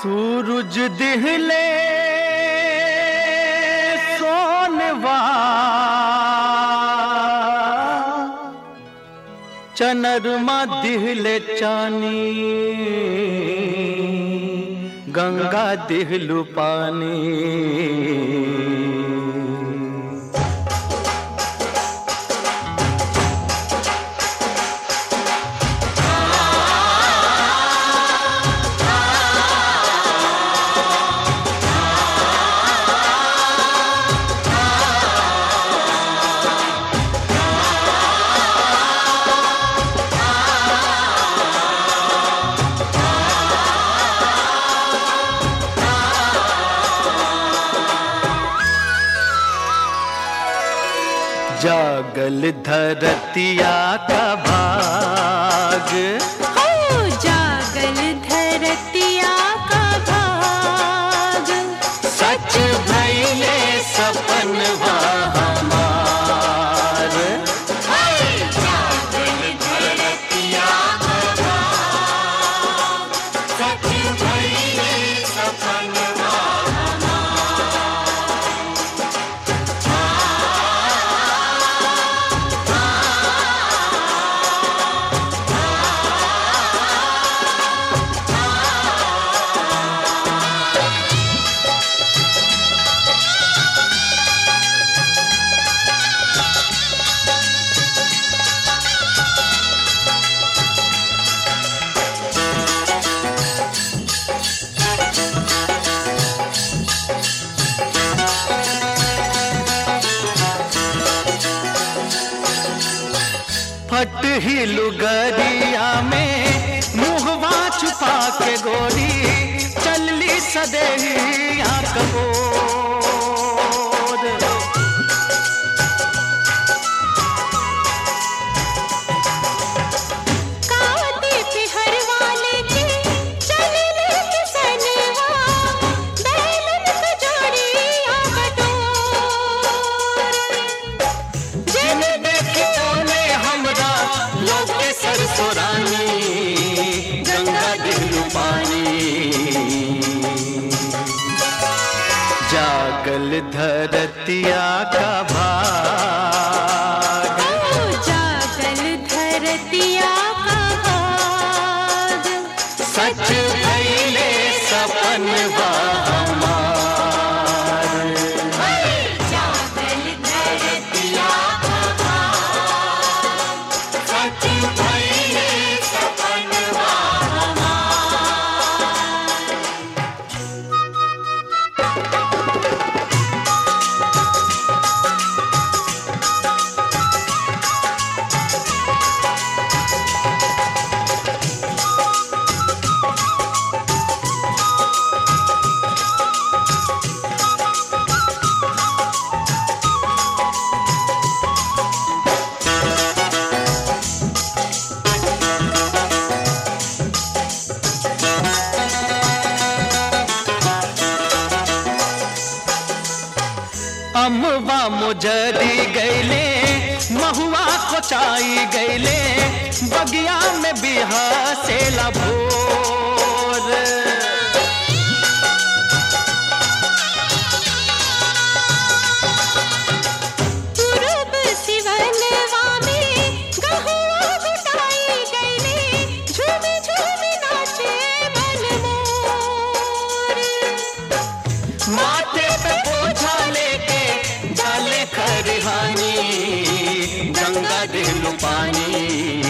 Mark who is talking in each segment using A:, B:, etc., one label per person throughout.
A: सूरज दिहले सोनवा चनरमा दिहले चानी गंगा दिहलु पानी जागल धरतिया का भाग
B: हो जागल धरतिया का भाग
A: सच भैले सपन हमार
B: जागल धरतिया का भाग सच भइले सपन
A: फट ही लुगरिया में मुहवा छुपा के गोरी चलली सदेहिया कबोर
B: काटे पे हर वाले के चले ले किसनवा बैलन पे जोड़ी आ बटोर
A: जिन देखी तोने हमरा लोके सरसोरानी गंगा दिलु पानी जागल धरतिया का भाग
B: ओ जागल धरतिया का भाग
A: सच भैले सपन हमार
B: जागल धरतिया का भाग सच भइले सपनवा
A: अमवा मुजरी गैले महुआ कोचाई गैले बगिया में बिहा से भोर
B: पूरब सिवनवा में गहुआ घुटाई गईले झूम झूम नाचे मनमोर
A: माथे पे बोझा लेके जाले खरिहानी गंगा दिलु पानी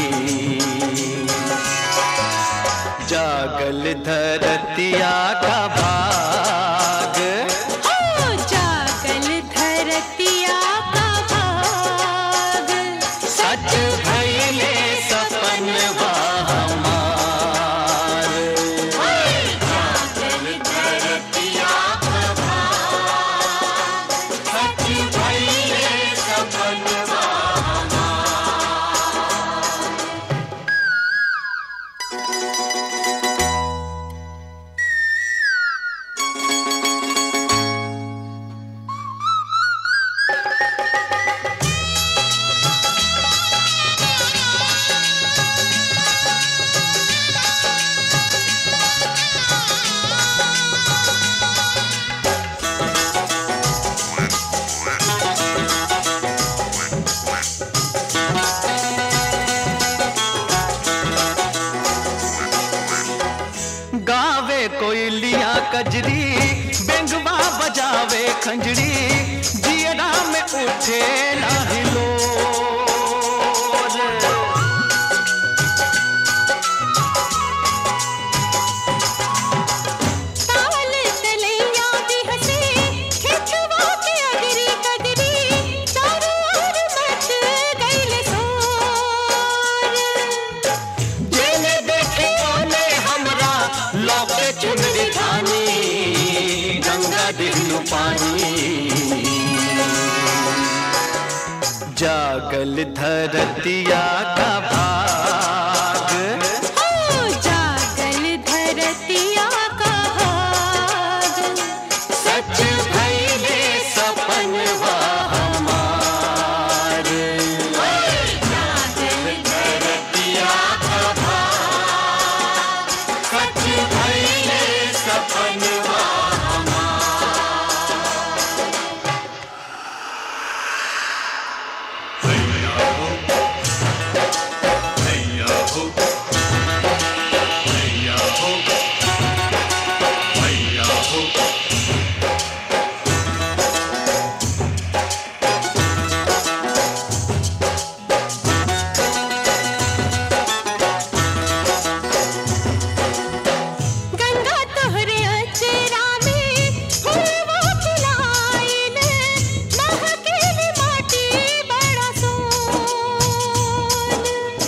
A: जागल धरतिया का भाग
B: हो जागल धरतिया का भाग
A: सच भैले सपन हमार
B: जागल धरतिया का भाग सच भइले सपनवा
A: गावे कोयलिया कजरी बेंगवा बजावे खंजरी जियरा में उठे लाहिलो
B: ताल तलैया भी हंसे खिचवा के अगरी कगरी चारों ओर मच गइल शोर
A: जेने देखे ओने हमरा लौके चुनरी धानी गंगा दिलू पानी जागल धरतिया का भाग
B: हो जागल धरतिया का भाग
A: सच भइले सपन हमार
B: जागल
A: धरतिया का भाग सच भइले सपन
B: गंगा तोहरे अचरा में फूलवा खिलाइल महकेल माटी बड़ा सोन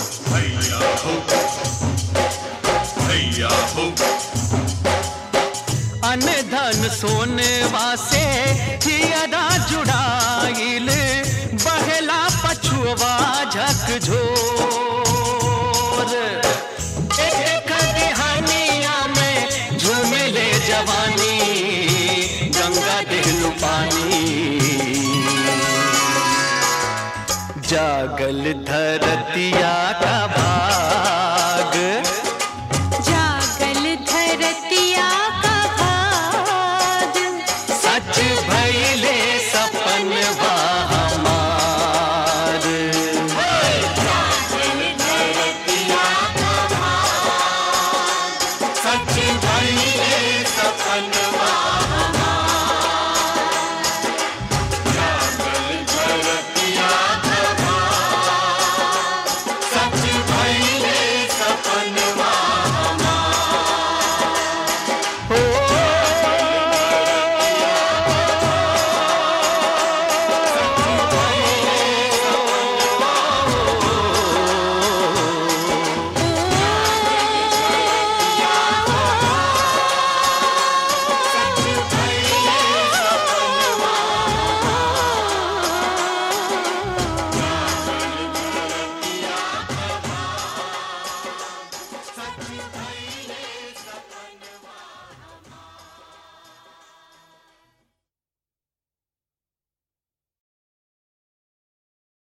A: अन धन सोनवा से हियरा जुड़ाइल बहला पछुआ झकझोर एक कहानिया में झूमिले जवानी गंगा दिलू पानी जागल धरतिया का भाग
B: जागल धरतिया का भाग
A: सच भइले सपन हमार सच भइले सपन